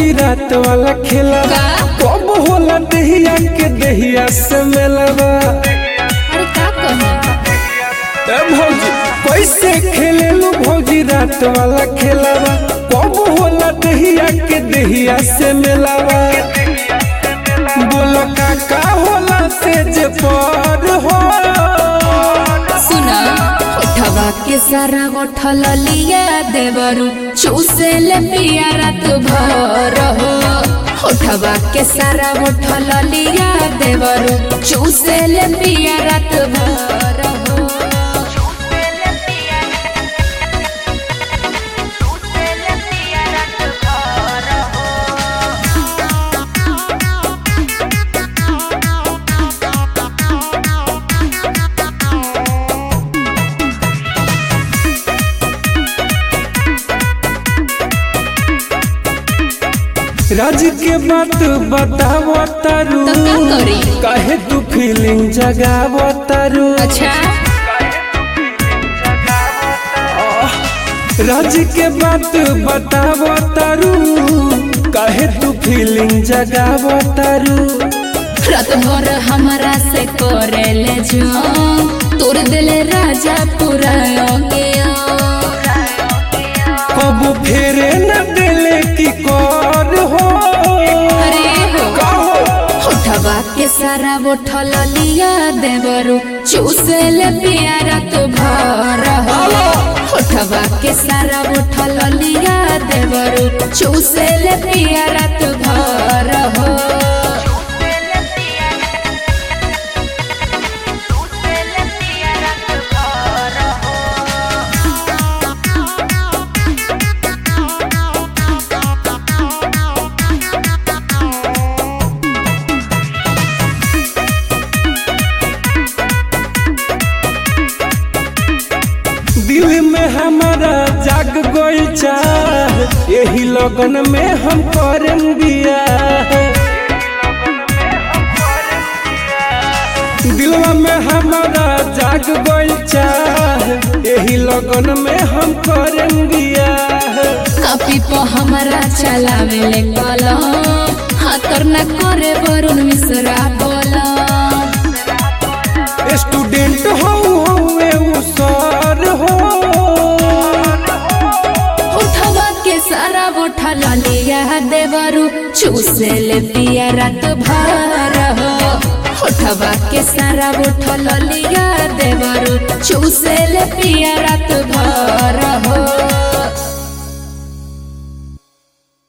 भौजी रात वाला खेला का? कब होला दहिया के दहिया से मिलवा अरे का कहे ए भौजी कैसे खेलेलू भौजी रात वाला खेलावा कब होला दहिया के दहिया से मिलवा बोलो का का होला से जे पर हो सुना उठवा के सारा गोठल लिया देवरू चूसे ले पिया रात भर हो उठवा के सारा गोठल लिया देवरू चूसे ले पिया रात भर हो राज के बात बताव तारू तो का करी? काहे तू फीलिंग जगाव तारू अच्छा राज के बात बताव तारू काहे तू फीलिंग जगाव तारू रात भर हमारा से करे ले जो तोर दिल राजा पूरा गया कब फेरे न दिले की कर हो अरे हो कहो उठवा के सारा बोठल लिया देवरू चूसे ले पिया रात भर हो उठवा के सारा बोठल लिया देवरू चूसे ले पिया रात भर हो दिल में हमारा जाग गई चाह यही लगन में हम करम बिया दिलवा में हमारा जाग गई चाह यही लगन में हम करम बिया कापी पर हमारा चलावे ले कलम हाथर न करे वरुण मिश्रा बोला स्टूडेंट हो हुए उ सर हो उठवा के सारा उठल लिया देवरू चूसे ले पिया रात भर हो उठवा के सारा उठल लिया देवरू चूसे ले पिया रात भर